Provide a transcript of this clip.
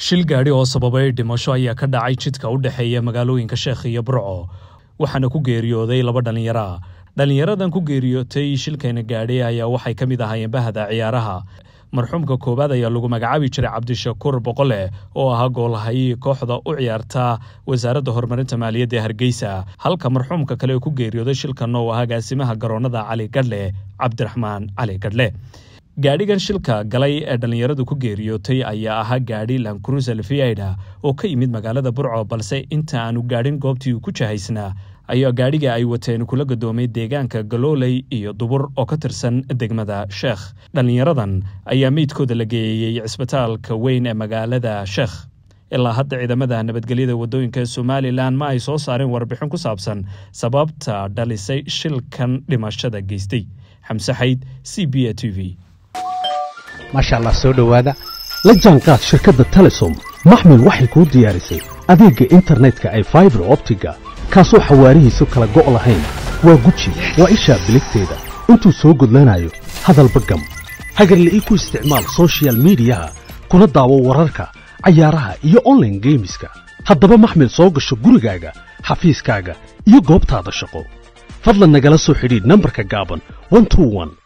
shil gaadhi oo sababay dhimasho ayaa ka dhacay jidka u dhexeeya magaalooyinka sheekh iyo burco waxaana ku geeriyooday laba dhallinyara dhallinyaradan ku geeriyootay shilkayna gaadhi ayaa waxay ka mid ahaayeen bahda ciyaaraha marxuumka koowaad ayaa lagu magacaabi jiray cabdishakuur boqole oo ahaa goolhayii kooxda u ciyaarta wasaaradda horumarinta maaliyadda ee hargeysa halka marxuumka kale ku geeriyooday shilkan oo ahaa gaasimaha garoonnada cali gadhle cabdiraxmaan cali gadhle gaadhigan shilka galay ee dhallinyaradu ku geeriyootay ayaa ahaa gaadhi lancruser viaida oo ka yimid magaalada burco balse inta aanu gaadhin goobtii uu ku jahaysnaa ayaa gaadhiga ay wateen kula gadoomay deegaanka galooley iyo dubur oo ka tirsan degmada sheekh dhallinyaradan ayaa meydkooda la geeyey cisbitaalka weyn ee magaalada sheekh ilaa hadda ciidamada nabadgelyada waddooyinka ee somalilan ma ay soo saareen warbixin ku saabsan sababta dhalisay shilkan dhimashada geystay xamse xayd c b a t v maasha allah soo dhowaada la jaanqaad shirkadda telesom maxmil waxay kuu diyaarisay adeegga internetka ay faibar optiga kaasoo xawaarihiisu kala go' lahayn waa guji waa ishaa biligteeda intuu soo gudlanayo hadalba gam hagarla'ii ku isticmaal sochial midiyaha kuna daawo wararka cayaaraha iyo onlaine geemiska haddaba maxmil soo gasho gurigaaga xafiiskaaga iyo goobtaada shaqo fadlan nagala soo xidhiidh nambarka gaaban